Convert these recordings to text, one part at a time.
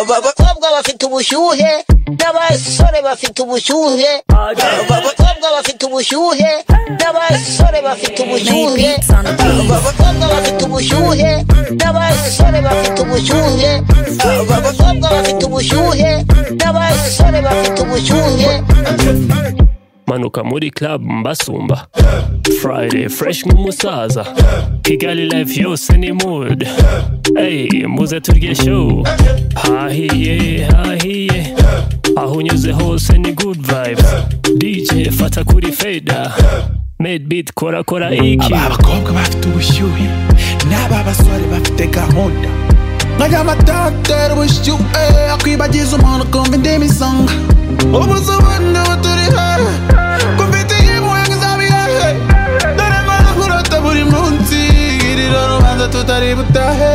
abakobwa bafite ubushyuhe n'abasore bafite ubushyuhe abakobwa bafite ubushyuhe n'abasore bafite ubushyuhe abakobwa bafite ubushyuhe n'abasore bafite ubushyuhe abakobwa bafite ubushyuhe n'abasore bafite ubushyuhe manuka muri club mbasumba friday fresh nk'umusaza kigali life yose ni mood ey muze turye show hahiye hahiye aho unyuze hose ni good vibes dj fata kuri feda made beat kora kora iki aba bakobwa bafite ubushyuhe n'aba basore bafite gahunda nkajya batatera ubushyuhe akwibagiza umuntu kumva indimi isonga ubu se ubona ubu turi hahe kumfite impuhwe ngo izaba iyahe dore mbona kurota buri munsi girira urubanza tutari butahe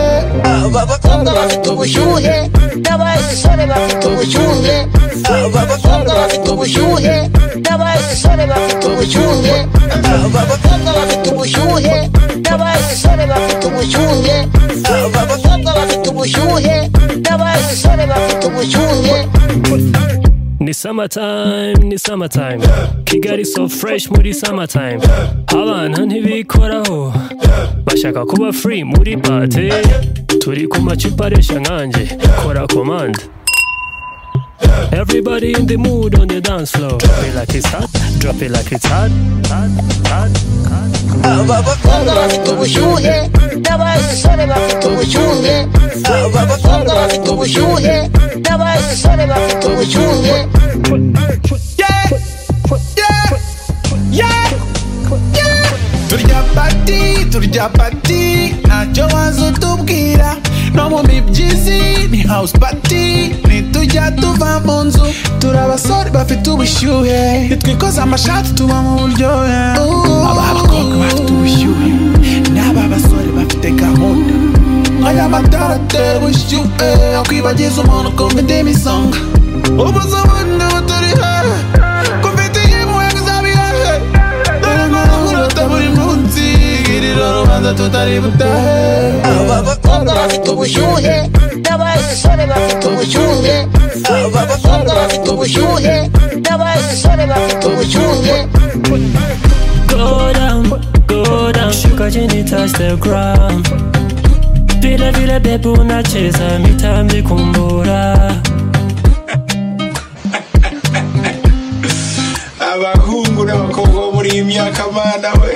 abakobwa bafite ubushyuhe n'abasore bafite ubushyuhe abakobwa bafite ubushyuhe n'abasore bafite ubushyuhe abakobwa bafite ubushyuhe n'abasore bafite ubushyuhe abakobwa bafite ubushyuhe n'abasore bafite ubushyuhe ni summertime ni summertime kigali so fresh muri summertime abana ntibikoraho bashaka kuba free muri bate turi ku macupa aresha nkanjye kora komanda Everybody in the mood on the dance floor. Drop it like it's hot, drop it like it's hot, hot, hot, hot. abakobwa bafite ubushyuhe n'abasore bafite ubushyuhe abakobwa bafite ubushyuhe n'abasore bafite ubushyuhe Yeah, yeah, yeah, yeah. turya pati turya pati ntacyo waza utubwira no mu mibyizi ni house pati nitujya tuva mu nzu turi abasore bafite ubushyuhe nitwikoza amashati tuba mu buryohe aba abakobwa bafite ubushyuhe n'aba basore bafite gahunda aya matara atera ubushyuhe akwibagiza umuntu kumva indimi isonga ubu se ubona ubu turi hahe kumfite impuhwe ngo izaba iyahe dore nkora kurota buri munsi girira urubanza tutari butahe abakobwa bafite ubushyuhe n'abasore bafite ubushyuhe abakobwa bafite ubushyuhe n'abasore bafite ubushyuhe Go down, go down, shuka chini touch the ground. Vile vile bebu unacheza mitambi kumbura. abahungu n'abakobwa bo muri iyi myaka mana we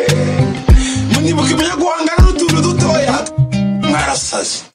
mwibuka ibyo guhangana n'utuntu dutoya mwarasaze